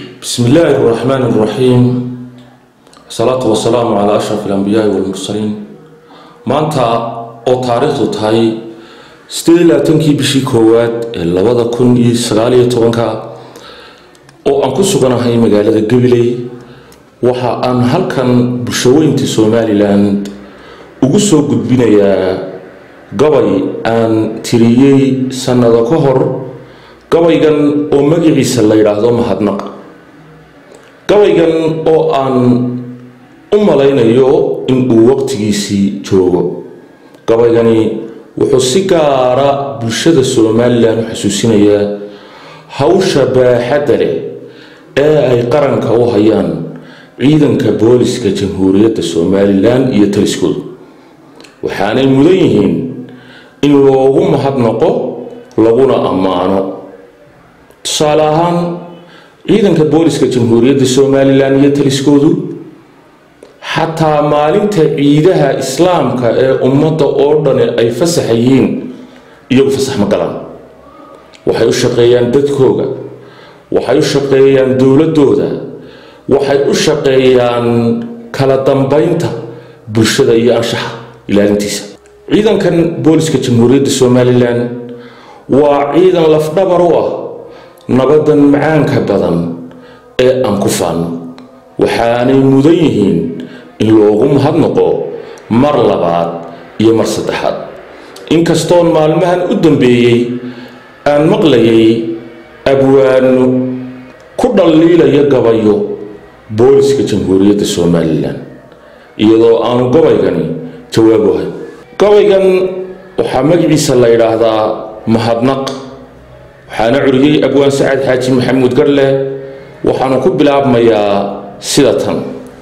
بسم الله الرحمن الرحيم الصلاة والسلام على أشرف الأنبياء والمرسلين maanta oo taariikhdu tahay sideed labaatankii bishii koowaad ee labada kun iyo sagaaliyo tobanka oo aan ku suganahay magaalada gabiley waxa aan halkan bulshaweynta somalilan ugu soo gudbinayaa gabay aan tiriyey sanado ka hor gabaygan oo magaciisa la yidhaahdo mahadnaq gabaygan oo aan u malaynayo in uu waqtigiisii joogo gabaygani wuxuu si gaara bulshada somalilan u xasuusinayaa hawsha baaxadda leh ee ay qaranka u hayaan ciidanka booliska jamhuuriyadda somalilan iyo taliskooda waxaanay mudan yihiin in loogu mahadnaqo laguna ammaano tusaale ahaan ciidanka booliska jamhuuriyadda somalilan iyo taliskoodu xataa maalinta ciidaha islaamka ee ummadda oo dhani ay fasaxa yihiin iyagu fasax ma galaan waxay u shaqeeyaan dadkooga waxay u shaqeeyaan dowladooda waxay u shaqeeyaan kala dambeynta bulshada iyo anshaxa ilaalintiisa ciidankan booliska jamhuuriyadda somalilan waa ciidan lafdhabar u ah nabadan macaanka badan ee aan ku faanno waxaanay mudan yihiin in loogu mahadnaqo mar labaad iyo mar saddexaad inkastoon maalmahan u dambeeyey aan maqlayay abwaano ku dhaliilaya gabayo booliska jamhuuriyadda somalilan iyadoo aanu gabaygani jawaab ahay gabaygan waxaa magaciisa la yidhaahdaa mahadnaq waxaana curiyey abwaan sacad xaaji maxamuud garle waxaanu ku bilaabmayaa sida tan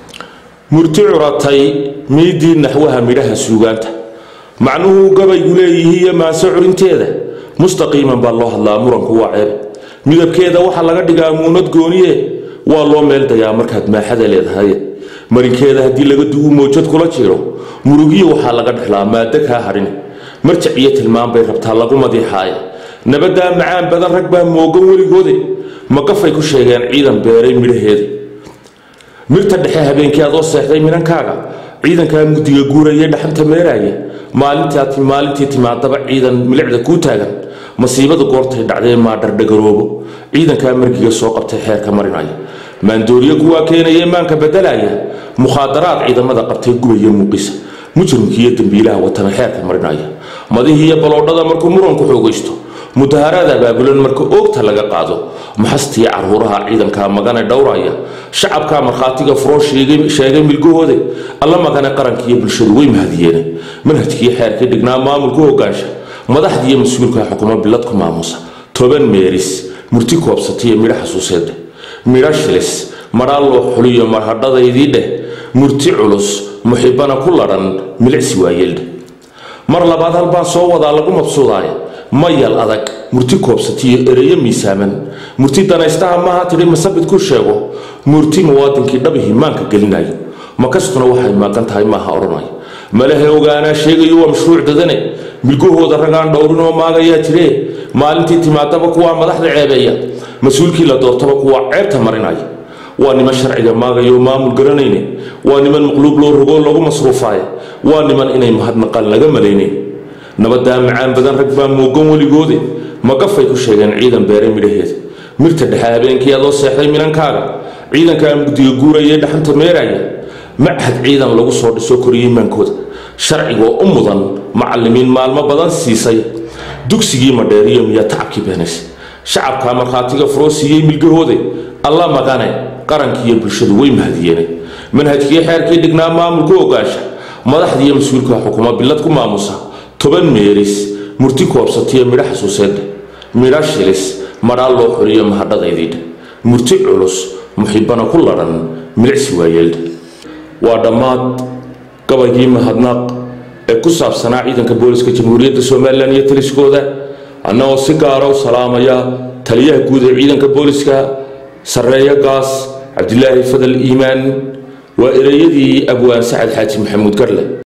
murti curatay miidii naxwaha midhaha suugaanta macnuhuu gabaygu leeyihiiyo maase curinteeda mustaqiiman baa loo hadlaa muranku waa ceeb midabkeeda waxaa laga dhigaa muunad gooniye waa loo meeldayaa markaad maaxada leedahay marinkeeda haddii laga dugu moojad kula jiro murugiyo waxaa laga dhexlaa maado kaa hadhin marjac iyo tilmaan bay rabtaa lagu madiixaaya nabadaa macaan badan rag baa moogan weligoode maqafay ku sheegeen ciidan beeray midhaheeda mirta dhexe habeenkii adoo seexday minankaaga ciidankaa mugdiga guuraya dhaxanta meeraaya maalintii timaadaba ciidan milicda kuu taagan masiibada goortay dhacdee maadhardhagaroobo ciidankaa margiga soo qabtay xeerka marinaya maandooriyo kuwaa keenaya maanka bedelaya mukhaadaraad ciidamada qabtay gubaya muuqisa mujrimkiiyo dembiilaha watana xeerka marinaya madihiiyo baloodhada markuu muranku xoogaysto mudaharaad abaabulan marka oogta laga qaado maxastii caruuraha ciidanka magane dhowraya shacabka markhaatiga furoo sheegay milgahooda alla magane qarankiiyo bulshadu way mahadiyeene manhajkiiyo xeerkii dhignaa maamulku hogaansha madaxdiiyo mas-uulka xukumo biladku maamusa toban meeris murti koobsatiyo midho xasuuseedeh midho shilis madhaa loo xuliyo marhadhadaydii dheh murti culus muxibana ku ladhan milicsi waayeeldheh mar labaad halbaan soo wadaa lagu mabsuudaaya mayal adag murti koobsatiyo ereyo miisaaman murti danaystaha maaha tidhi masabid ku sheego murti muwaadinkii dhabihii maanka gelinayo makastuna waxay maaqan tahay maaha odhanaya malahe ogaanaa sheegayo waa mashruuc dadane milgahooda ragaan dhowrinoo maagayaa jiree maalintii timaadaba kuwaa madaxda ceebeeya mas-uulkii la doortaba kuwaa ceebta marinaya waa niman sharciga maagayo maamul garanayne waa niman maqluub loo rogoo lagu masruufaaya waa niman inay mahadnaqaan laga malaynayn nabadaa macaan badan rag baa moogan weligoode maqafay ku sheegeen ciidan beeray midhaheeda mirta dhexe habeenkii adoo seexday minankaaga ciidankaa mugdiga guuraya dhaxanta meeraya machad ciidan lagu soo dhiso koriyey maankooda sharcigoo u mudan macalimiin maalmo badan siisay dugsigii madheeriyo miyaa tacabkii beenaysay shacabkaa markhaatiga furoo siiyey milgahoode alla magane qarankiiyo bulshadu way mahadiyeene manhajkii xeerkii dhignaa maamulku ogaansha madaxdiiyo mas-uulka xukumo bilad ku maamusa toban meeris murti koobsatiyo midho xasuuseedhe midho shilis madhaa loo xuliyo mahadhadaydii murti culus muxibana ku ladhan milicsi waayeeldhe waa dhammaad gabaygii mahadnaaq ee ku saabsanaa ciidanka booliska jamhuuriyadda somalilan iyo taliskooda annagoo si gaara u salaamaya taliyaha guud ee ciidanka booliska sarreeyo gaas cabdilaahi fadal iimaan waa ereyadii abwaan sacad xaaji maxamuud garle